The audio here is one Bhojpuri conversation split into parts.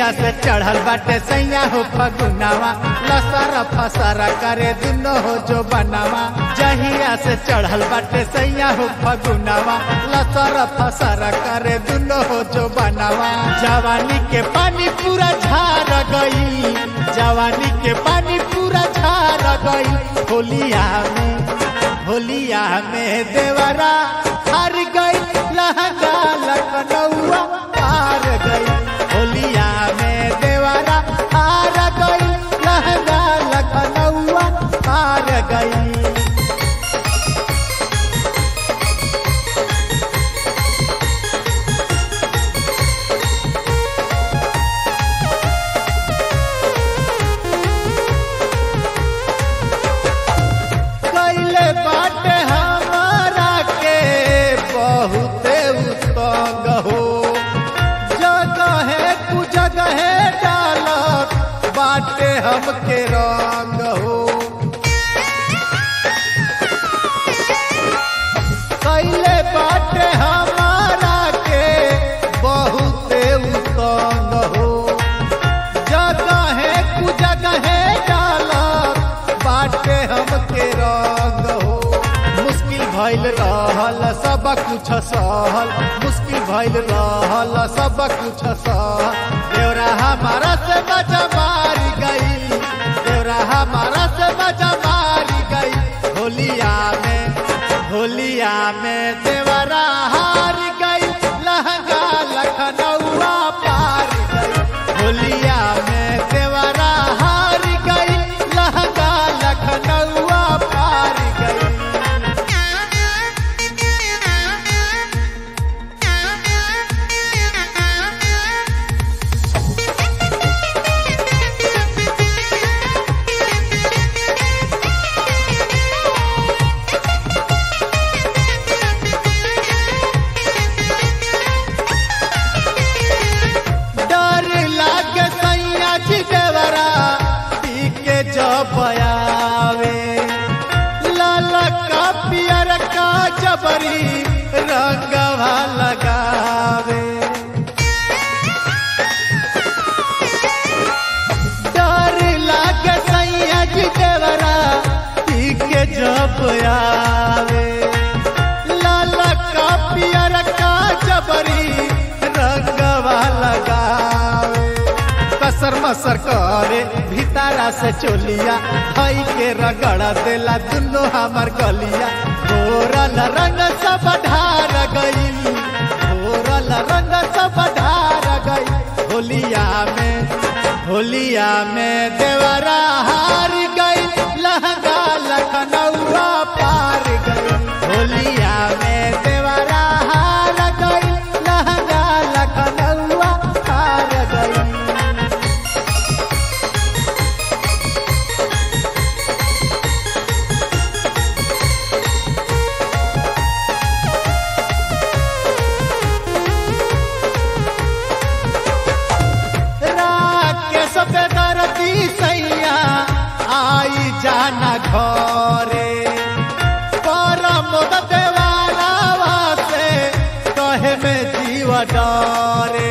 से चढ़ल बाटे सैया हो फगुनावा लसर फसर करे दुनो हो जो बनावा जहिया से चढ़ल बाटे सैया हो फगुनावा लसर फसर करे दुनो हो जो बनावा जवानी के पानी पूरा झार गई जवानी के पानी पूरा झार गई होलिया में होलिया में देवरा हार गई लहंगा लखनऊआ हार गई होलिया में देवरा हार गई लहंगा लखनऊआ हार गई कैले बाटे हमारा के बहुते उत्तंग हो जगह कु जगह डालत बाटे हमके रंग हो कैले बाटे हमारा के बहुते उत्तंग हो जगह कु जगह डालत बाटे हमके रंग हो मुश्किल भइल रहल सब कुछ सहल मुश्किल भइल रहल सब कुछ सहल देवरा हमारा से मजा मारी गई देवरा हमारा से मजा मारी गई होलिया में होलिया में देवरा हार गई लहंगा लखनऊआ पार गई होलिया में देवरा हार गई लहंगा लखनऊआ पार गई डर लागे सैया जी देवरा पी के जब आवे लाल का पियर का जबरी रंगवा लगावे डर लागे सैया जी देवरा पी के जब आवे लाल का पियर का जबरी रंगवा लगावे कसर मसर करे भीतरा से चोलिया भाई के रगड़ देला दुनो हमार गलिया घोरल रंग सब ढार गई घोरल रंग सब ढार गई होलिया में होलिया में देवरा हार गई लहंगा लखनऊआ पार गई होलिया में देवरा हार गई लहंगा लखनऊआ पार गई राकेश बेदर्दी सैया आई जाना घरे परम देवाला से कहे में जीव डरे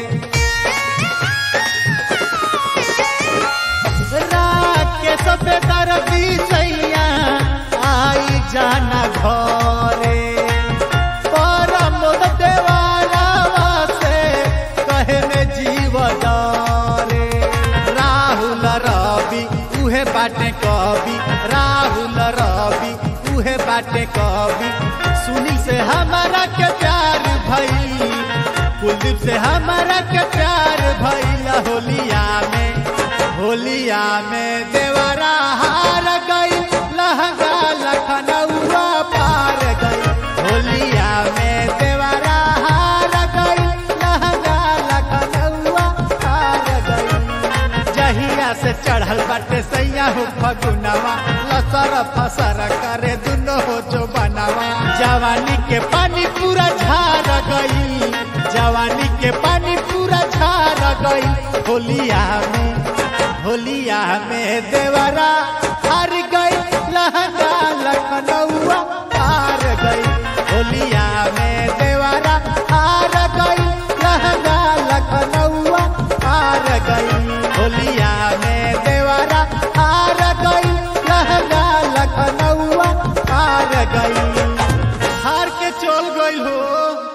राकेश बेदर्दी सैया आई जाना घरे परम देवाला से कहे में जीव डरे राहुल रवि उहे बाटे कवि राहुल रवि उहे बाटे कवि सुनी से हमारा के प्यार भई कुलदीप से हमारा के प्यार भइल होलिया में होलिया में देवरा हार गई लहंगा लखनऊआ पार गई होलिया में देवरा हार गई लहंगा लखनऊआ पार गई जहिया से चढ़ल बाटे सैया हो फगुनावा लसर फसर करे दुनो हो जो बनावा जवानी के पानी पूरा झार गई जवानी के पानी पूरा झार गई होलिया में होलिया में देवरा हार गई लहंगा लखनऊआ हार गई